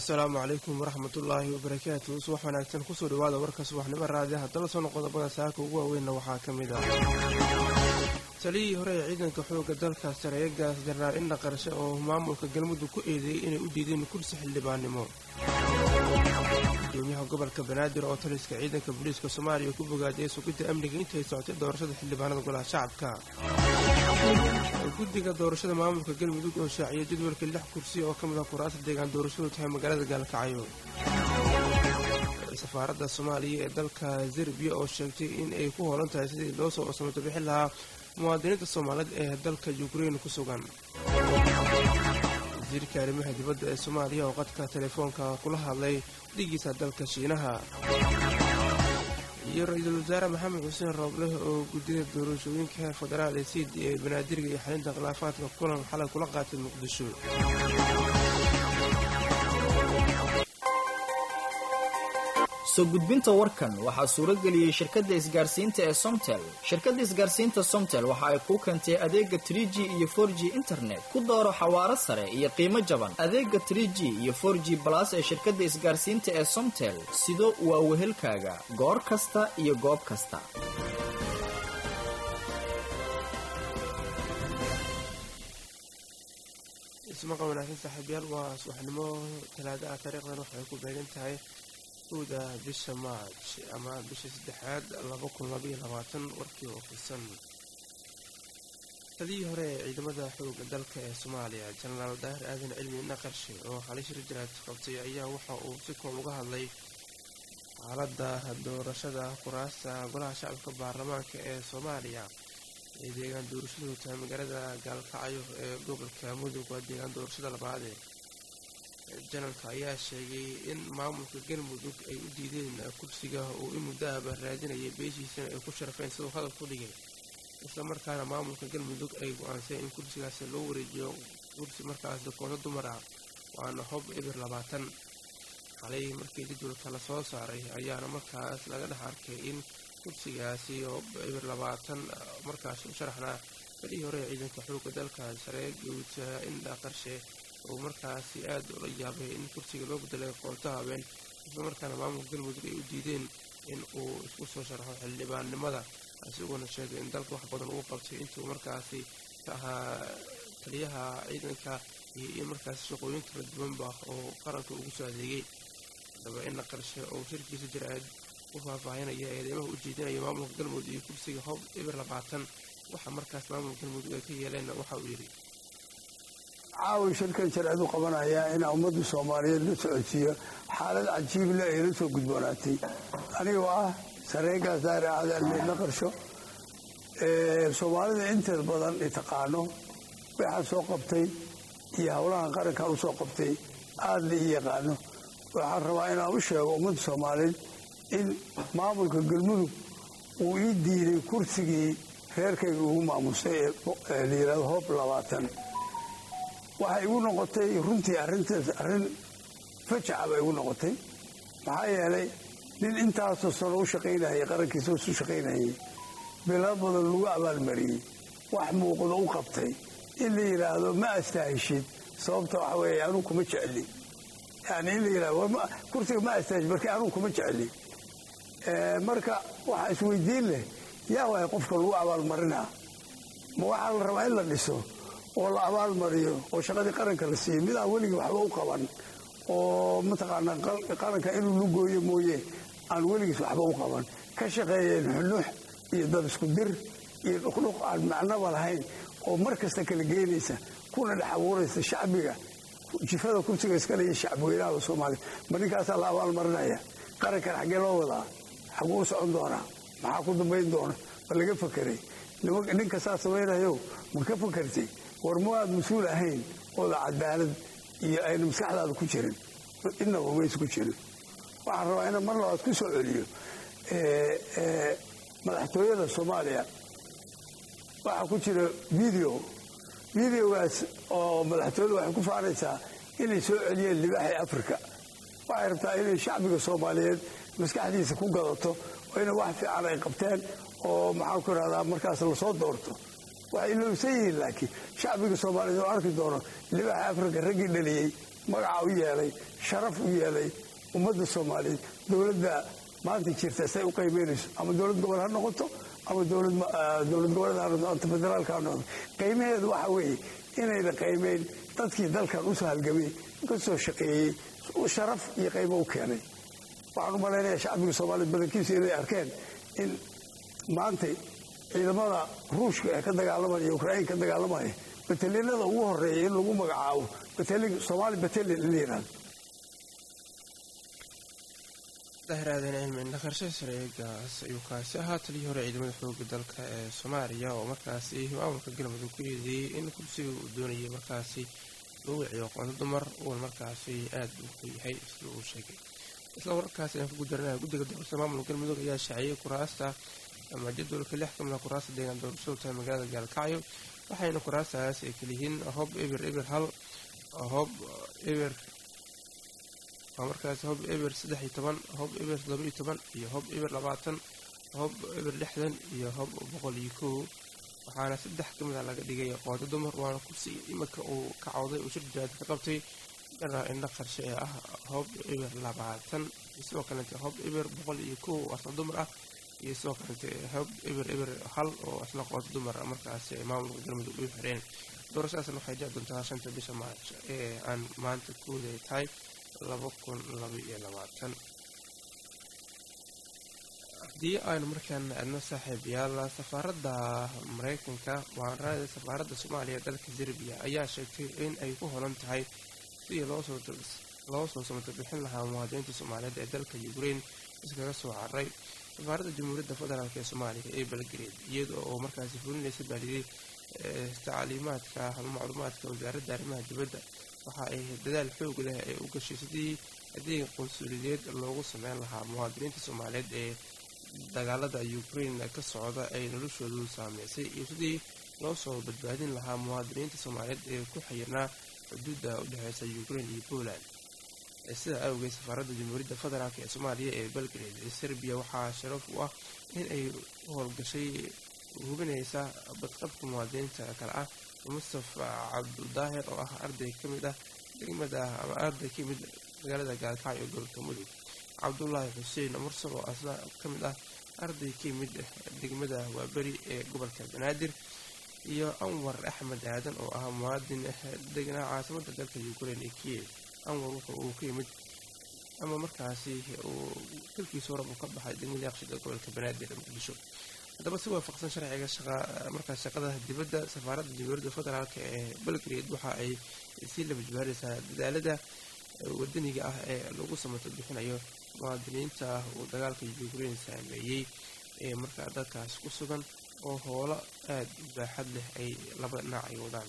asalaamu calaykum waraxmatullaahi wabarakaatu subax wanaagsan kusoo dhawaada warka subaxnimo raadiyaha dalsono qodobada saaka ugu waaweynna waxaa ka mid ah taliyii hore ee ciidanka xoogga dalka sareegaas janaal indha qarshe oo maamulka galmudug ku eedeeyey inay u diideen kursi xildhibaannimo gudoomiyaha gobolka banaadir oo taliska ciidanka booliiska soomaaliya ku bogaadiyey sugidda amniga intay socotay doorashada xildhibaanada golaha shacabka guddiga doorashada maamulka galmudug oo shaaciyay jadwalka lix kursi oo ka mid ah kuraasta deegaan doorashadu tahay magaalada gaalkacyo safaaradda soomaaliya ee dalka serbiya oo sheegtay in ay ku hoolan tahay sidii loo soo cusmato bixin lahaa muwaadiniinta soomaaliyeed ee dalka yukrain ku sugan wasiirka arrimaha dibadda ee soomaaliya oo qadka telefoonka kula hadlay dhigiisa dalka shiinaha iyo ra-iisul wasaare maxamed xuseen roobleh oo guddida doorashooyinka heer federaal ee siid ee banaadiriga iyo xalinta khilaafaadka kulan xalay kula qaatay muqdisho soo gudbinta warkan waxaa suuro geliyey shirkadda isgaarsiinta ee somtel shirkadda isgaarsiinta somtel waxa ay kuu keentay adeega trie g iyo for g internet ku dooro xawaaro sare iyo qiimo jaban adeega trie g iyo for g balas ee shirkadda isgaarsiinta ee somtel sido waa wehelkaaga goor kasta iyo goob kasta ismaqa wanaagsan saaxiibyaal waa subaxnimo talaada ah taariikhdan waxay ku beegan tahay uda bisha maaj ama bisha saddexaad laba kun labaiyo labaatan warkii oo fisan taliyii hore ee ciidamada xooga dalka ee soomaaliya jenaraal daahir aadan cilmi naqarshe oo xalay shir jiraad qabtay ayaa waxa uu si koob uga hadlay xaaladda doorashada kuraasta golaha shacabka baarlamaanka ee soomaaliya ee deegaan doorashadu tahay magaalada gaalkacyo ee gobolka mudug waa deegaan doorashada labaadee janalka ayaa sheegay in maamulka galmudug ay u diideen kursiga uu in muddaaba raadinayay beeshiisana ay ku sharafeen siduu hadal ku dhigay islamarkaana maamulka galmudug ay go-aanseen in kursigaasi loo wareejiyo kursi markaas kooto dumar ah waana hob ibir labaatan xalay markii jadwalka lasoo saaray ayaana markaas laga dhex arkay in kursigaasi hob ibir labaatan markaas u sharaxnaa balihii hore ee ciidanka xooga dalka sare guuta indha qarshe oo markaasi aad ula yaabay in kursiga loo bedelay qoonto habeen islamarkaana maamulka galmudug ay u diideen in uu isku soo sharaxo xildhibaannimada isagoona sheegay in dalka wax badan uu qabtay intuu markaasi ka ahaa taliyaha ciidanka iyo in markaasi shaqooyin kala duwanba oo qaranka ugu soo adeegay haddaba ina qarshe oo shirkiisa jir-aad u faahfaahinaya eedeymaha u jeedinaya maamulka galmudug iyo kursiga hob ibir labaatan waxa markaas maamulka galmudug ay ka yeeleenna waxa uu yidhi caawi shirkan sharcidu qabanayaa inaa ummadda soomaaliyeed la socodsiiyo xaalad cajiible ay la soo gudboonaatay anigoo ah sareegaas daari aadaalmeedla qarsho soomaalida inteed badan i taqaano waxaan soo qabtay iyo howlahan qarankan u soo qabtay aadna ii yaqaano waxaan rabaa inaan u sheego ummadda soomaaliyeed in maamulka galmudug uu ii diiday kursigii reerkayga ugu maamusay ee layirahdo hoob labaatan waxay igu noqotay runtii arrintaas arrin fajaca bay igu noqotay maxaa yeelay nin intaasoo sano u shaqaynayay qarankiisa isu shaqaynayay bilaa badan lagu abaalmariyey wax muuqdo u qabtay in la yidhaahdo ma astaahishid sababta waxa weeye anuu kuma jecli yani in la yidhahdo kursiga ma astaahishid marka anuu kuma jecli marka waxaa isweydiin leh yaa waay qofka lagu abaalmarinaa ma waxaa la rabaa in la dhiso oo la abaalmariyo oo shaqadii qaranka la siiyo midaan weligii waxba u qaban oo mataqaanaa qaranka inuu lugooyo mooye aan weligiis waxba u qaban ka shaqeeyeen xunux iyo dad isku dir iyo dhuqdhuq aan macnoba lahayn oo mar kasta kala geynaysa kuna dhex abuuraysa shacbiga jifada kursiga iskale iyo shacbweynaha soomaaliya ma ninkaasaa la abaalmarinaya qarankan xaggee loo wadaa xaguu socon doonaa maxaa ku dambayn doona ma laga fakeray ninka saa samaynayo ma ka fakartay war ma aad mas-uul ahayn ooda cadaalad iyo ayna maskaxdaada ku jirin inaba maysa ku jirin waxaan rabaa inaan mar labaad ku soo celiyo madaxtooyada soomaaliya waxaa ku jira video videogaas oo madaxtooyada waxay ku faanaysaa inay soo celiyeen libaaxii africa waxay rabtaa inay shacbiga soomaaliyeed maskaxdiisa ku gadato oo ina wax fiican ay qabteen oo maxaan ku irahdaa markaas lasoo doorto waxay ilowsan yihiin laakiin shacbiga soomaaliyeed oo arki doono libaaxa africa raggii dhaliyey magaca u yeelay sharaf u yeelay ummadda soomaaliyeed dowladda maanta jirta say u qiimaynayso ama dowlad gobol ha noqoto ama dowlad goboleed ha noqoto anta federaalka ha noqoto qiimaheedu waxa weeye inayna qiimayn dadkii dalkan usoo halgamay ka soo shaqeeyey sharaf iyo qiimo u keenay waxaan u malaynayaa shacbiga soomaaliyeed badankiisa inay arkeen in maantay ciidamada ruushka ee ka dagaalamaya iyo ukrain ka dagaalamaya batalinada ugu horeeya in lagu magacaabo somaali batalin in la yihahdo dahraadeen cilmi naqarsho sareegaas ayuu kaasi ahaa taliyii hore ciidamada xooga dalka ee soomaaliya oo markaasi maamulka galmudug ku eedeeyey in kursiga uu doonayay markaasi lagu wiciyo qoonto dumar uuna markaasi aada uu ku yahay sida uu sheegay isla wararkaasi ayaan kugu daranaya guddiga doorashada maamulka galmudug ayaa shaaciyey kuraasta ama jadwalka lix ka mid a kuraasta deegaan doorashadu tahay magaalada gaalkacyo waxayna kuraastaas ay kaliyihiin hob eber eber hal hob eber waa markaasi hob eber saddex iyo toban hob eber todoba iyo toban iyo hob eber labaatan hob eber lixdan iyo hob boqol iyo kow waxaana saddex ka mid a laga dhigay qoodo dumar waana kursi iminka uu ka cawday uu shir jiraad ka qabtay dhana indho qarshe ee ah hob eber labaatan iyo sidoo kalete hob eber boqol iyo kow oo asla dumar ah iyo sidoo kalete hob eber eber hal oo asla qoodo dumar markaasi ay maamulka galmudug u xireen doorashadaasna waxay dhici doontaa shanta bisha maarch ee aan maanta kuuday tahay laba kun laba iyo labaatan haddii aynu markaan aadno saaxiibayaal safaaradda mareykanka waanraada safaaradda soomaaliya ee dalka serbiya ayaa sheegtay in ay ku holan tahay sidii loo soo samato bixin lahaa muwaadiniinta soomaaliyeed ee dalka ukrain iskaga soo cararay safaaradda jamhuuriyadda federaalk ee soomaaliya ee belgrade iyada oo markaasi fulinaysa baaliyey tacliimaadka macluumaadka wasaaradda arrimaha dibadda waxa ay dadaal xoog leh ee u gashay sidii adeeg qunsuliyadeed loogu sameyn lahaa muwaadiniinta soomaaliyeed ee dagaalada ukrain ka socda ay noloshoodu saameysay iyo sidii loo soo badbaadin lahaa muwaadiniinta soomaaliyeed ee ku xayirnaa xuduudda u dhexeysa ukrain iyo poland sidaa awgeed safaaradda jamhuuriyadda federaalk ee soomaaliya ee belgrade ee serbiya waxaa sharaf u ah in ay u howlgashay hubinaysa badqabka muwaadiniinta kale ah mustafa cabdudaahir oo ah arday ka mid ah degmada ama arday ka mid magaalada gaalkacyo gobolka mudug cabdulaahi xuseen mursal oo asna ka mid ah arday ka mid degmada waaberi ee gobolka banaadir iyo anwar axmed aadan oo ah muwaadin degnaa caasimada dalka ukrain ee kiev anwar wuxa uu ka yimid ama markaasi uu dalkiisa horab uu ka baxay degmada yaqshid ee gobolka banaadir ee muqdisho haddaba si waafaqsan sharciga shaqa markaas shaqada dibadda safaaradda jamhuuriyadda federaalk ee belgrade waxa ay sii laba jibaaraysaa dadaalada wadaniga ah ee lagu samato bixinayo muwaadiniinta uu dagaalka ukrain saameeyey ee markaa dalkaas ku sugan oo howlo aada u baaxad leh ay laba dhinac ay wadaan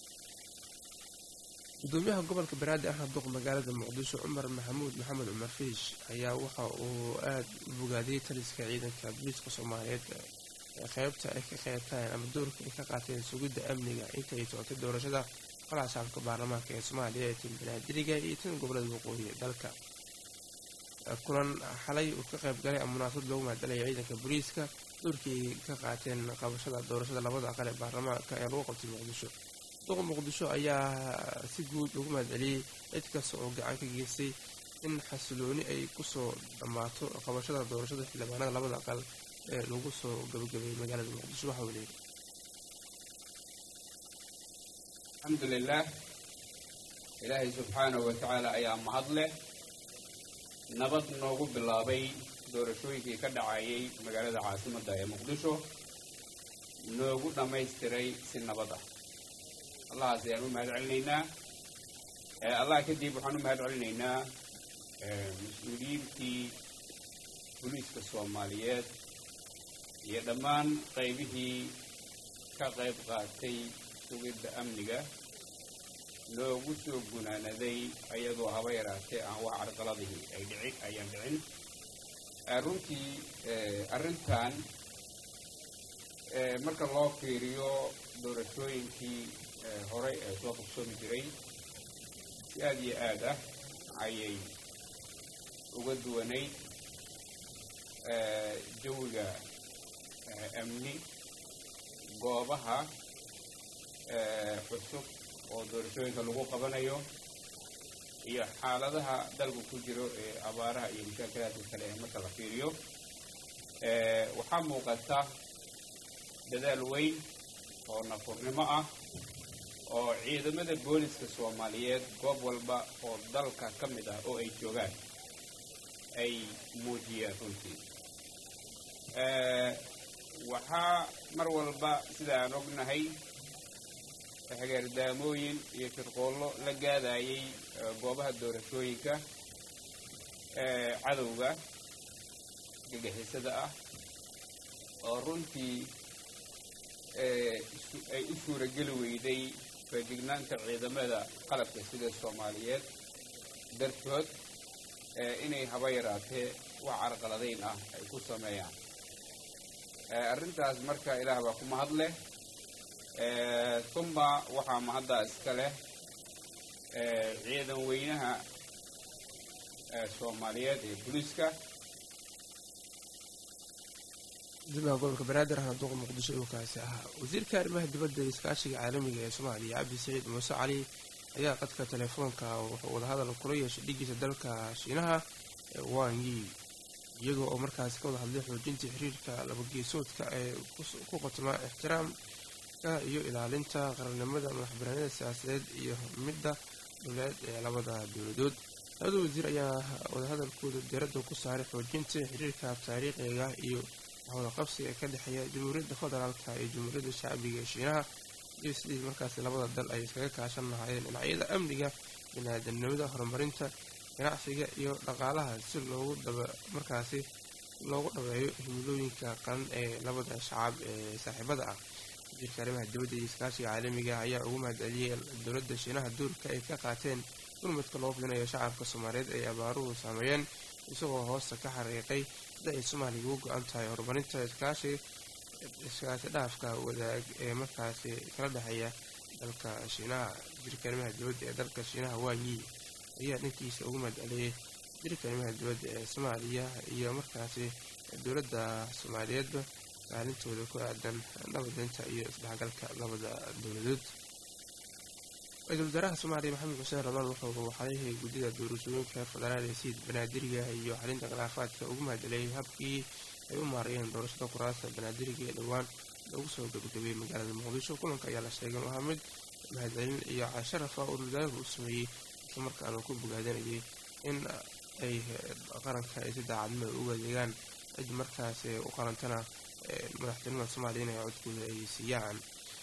gudoomiyaha gobolka banaadir ahna duq magaalada muqdisho cumar maxamuud maxamed cumar fiish ayaa waxa uu aada u bogaadiyey taliska ciidanka booliiska soomaaliyeed ee qeybta ay ka qeybtaan ama doorka ay ka qaateen sugidda amniga inta ay socotay doorashada qolaha shacabka baarlamaanka ee soomaaliya ee tan banaadiriga iyo tan gobolada waqooyi ee dalka kulan xalay uu ka qayb galay ama munaasabad loogu mahadcelaya ciidanka booliiska doorkii ka qaateen qabashada doorashada labada aqal ee baarlamaanka ee lagu qabtay muqdisho duqa muqdisho ayaa si guud ugu mahadceliyey cid kasta oo gacan ka geystay in xasilooni ay kusoo dhammaato qabashada doorashada xildhibaanada labada aqal ee lagu soo gabagabeeyey magaalada muqdisho waxa uu leeyahy alxamdulilah ilaahay subxaanahu wa tacaala ayaa mahad leh nabad noogu bilaabay doorashooyinkii ka dhacayay magaalada caasimadda ee muqdisho noogu dhammaystiray si nabad ah allahaas ayaan u mahad celinaynaa allah kadib waxaan u mahad celinaynaa mas-uuliyiintii booliiska soomaaliyeed iyo dhammaan qaybihii ka qayb qaatay sugidda amniga loogu soo gunaanaday ayadoo haba yaraatee aan wax carqaladihii ay dhici ayaan dhicin runtii arrintan marka loo fiiriyo doorashooyinkii horey ee soo qabsoomi jiray si aada iyo aad ah ayay uga duwanayd jawiga amni goobaha cusub oo doorashooyinka lagu qabanayo iyo xaaladaha dalku ku jiro ee abaaraha iyo mushaakalaadka kale ee marka la fiiriyo waxaa muuqata dadaal weyn oo nafurnimo ah oo ciidamada booliska soomaaliyeed goob walba oo dalka ka mid ah oo ay joogaan ay muujiyeen runtii waxaa mar walba sida aan ognahay xegeerdaamooyin iyo shirqoollo la gaadayay goobaha doorashooyinka cadowga gagixisada ah oo runtii ay u suurageli weyday feejignaanta ciidamada qalabka sida soomaaliyeed dartood inay haba yaraatee wax carqaladayn ah ay ku sameeyaan arrintaas marka ilaah baa ku mahad leh tumba waxaa mahaddaa iska leh ciidan weynaha soomaaliyeed ee booliiska gudoomiyaha gobolka banaadir ahna duuqa muqdisho uu kaasi ahaa wasiirka arrimaha dibadda iyo iskaashiga caalamiga ee soomaaliya cabdi saciid muuse cali ayaa qadka telefoonka wuxuu wadahadal kula yeeshay dhigiisa dalka shiinaha ee wanyi iyagoo oo markaasi ka wada hadlay xoojinta xiriirka labageesoodka ee ku qotmaa ixtiraamka iyo ilaalinta qarannimada madaxbanaanida siyaasadeed iyo midda dowladeed ee labada dowladood labada wasiir ayaa wadahadalkooda diiradda ku saaray xoojinta xiriirka taariikhiga iyo howla qabsiga ka dhexeeya jamhuuriyadda federaalka iyo jamhuuriyadda shacbiga ee shiinaha iyo sidii markaasi labada dal ay iskaga kaashan lahaayeen dhinacyada amniga biniaadanimada horumarinta ganacsiga iyo dhaqaalaha si loogu daba markaasi loogu dhabeeyo himilooyinka qaran ee labada shacab ee saaxiibada ah wasiirka arrimaha dibadda iyo iskaashiga caalamiga ayaa ugu mahadceliyey dowladda shiinaha doorka ay ka qaateen gurmadka loo fidinayo shacabka soomaaliyeed ay abaaruhu saameeyeen isagoo hoosta ka xariiqay sida ay soomaaliya ugu go-an tahay horumarinta iskaashi iskaasi dhaafka wadaag ee markaasi kala dhexeeya dalka shiinaha wasiirka arrimaha dibadda ee dalka shiinaha wanyi ayaa dhankiisa ugu mahadceliyey wasiirka arrimaha dibadda ee soomaaliya iyo markaasi dowladda soomaaliyeedba kaalintooda ku aadan nabadinta iyo isdhexgalka labada dowladood ra-iisul wasaaraha soomaaliya maxamed xuseen ramaan wuxuu waxalayhay guddida doorashooyinka federaal ee siid banaadiriga iyo xalinta khilaafaadka ugu mahadceliyey habkii ay u maarayeen doorashada kuraasta banaadiriga ee dhowaan lagu soo gabagabeeyey magaalada muqdisho kulanka ayaa la sheegay waa mid mahadcelin iyo casharafa oo wasaaruhu u sameeyey isla markaana ku bogaadanayay in ay qaranka ay si daacadnimada ugu adeegaan cid markaas u qarantana madaxtinimada soomaaliya inay codkooda ay siiyaan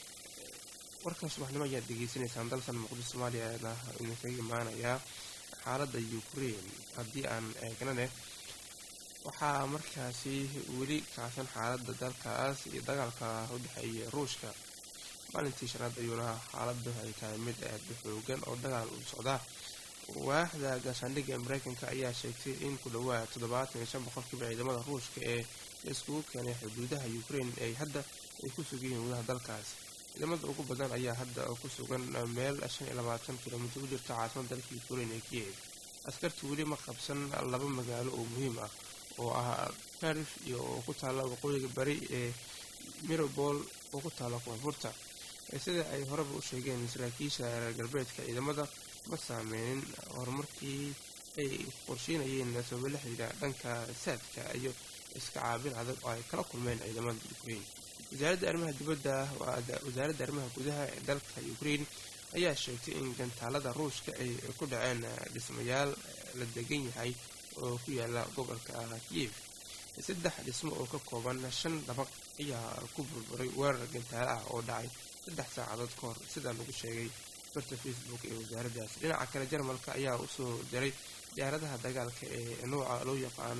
warka subaxnimo ayaad degeysanaysaan dalkan muqdisho soomaaliyana idinkaga imaanayaa xaaladda ukraine haddii aan eegnane waxaa markaasi weli kacsan xaaladda dalkaas iyo dagaalka u dhexeeya ruushka maalintii shanaad ayuuna xaaladdu ay tahay mid aad u xoogan oo dagaal u socdaa waaxda gaashaandhigga mareykanka ayaa sheegtay in ku dhawaad toddobaatan iyo shan boqolkiiba ciidamada ruushka ee la iskugu keenay xuduudaha ukraine ay hadda ay ku sugan yihiin gudaha dalkaas ciidamada ugu badan ayaa hadda ku sugan meel shan iyo labaatan kilomitir u jirta caasimada dalka ukraine ee kiev askarta weli ma qabsan laba magaalo oo muhiim ah oo ah karif iyo oo ku taalla waqooyiga bari ee mirobol oo ku taalla koonfurta sida ay horeba u sheegeen saraakiisha reer galbeedka ciidamada ma saameynin horumarkii ay qorsheynayeen sababo la xiriira dhanka saadka iyo iska caabin adag oo ay kala kulmeen ciidamada ukraine wasaaradda arrimaha dibadda wasaaradda arrimaha gudaha ee dalka ukraine ayaa sheegtay in gantaalada ruushka ay ku dhaceen dhismayaal la degan yahay oo ku yaala gobolka kiev saddex dhismo oo ka kooban shan dhabaq ayaa ku burburay weerar gantaale ah oo dhacay saddex saacadood ka hor sidaa lagu sheegay barta facebook ee wasaaraddaas dhinaca kale jarmalka ayaa usoo diray diyaaradaha dagaalka ee nuuca loo yaqaano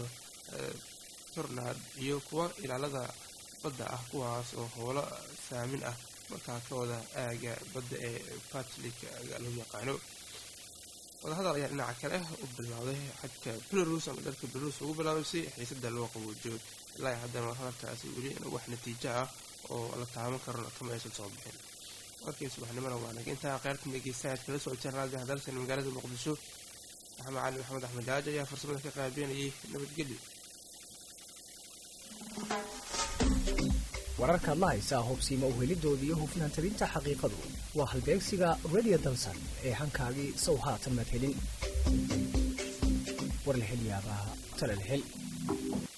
tornad iyo kuwa ilaalada badda ah kuwaas oo howlo saamin ah markaa ka wada aaga badda ee batlik loo yaqaano wadahadal ayaa dhinaca kale u bilowday xadka belarus ama dalka belarus ugu bilaabay si xiisada loo qaboojiyo ilaa haddana hadalkaasi weli wax natiijo ah oo la taaban karona kama aysan soo bixin warkii subaxnimona waa naga intaa qayrtan dhegeystayaad kala socoteen raadiga hadalsan magaalada muqdisho maxamed cali maxamed axmed jaaji ayaa farsamada ka qaabeynayay nabadgelyo wararkaad la haysaa hubsiima uhelidooda iyo hufnaan tabinta xaqiiqadu waa halbeegsiga radio dalsan ee hankaagii sow haatan maad helin warlahelyaabaha talalhel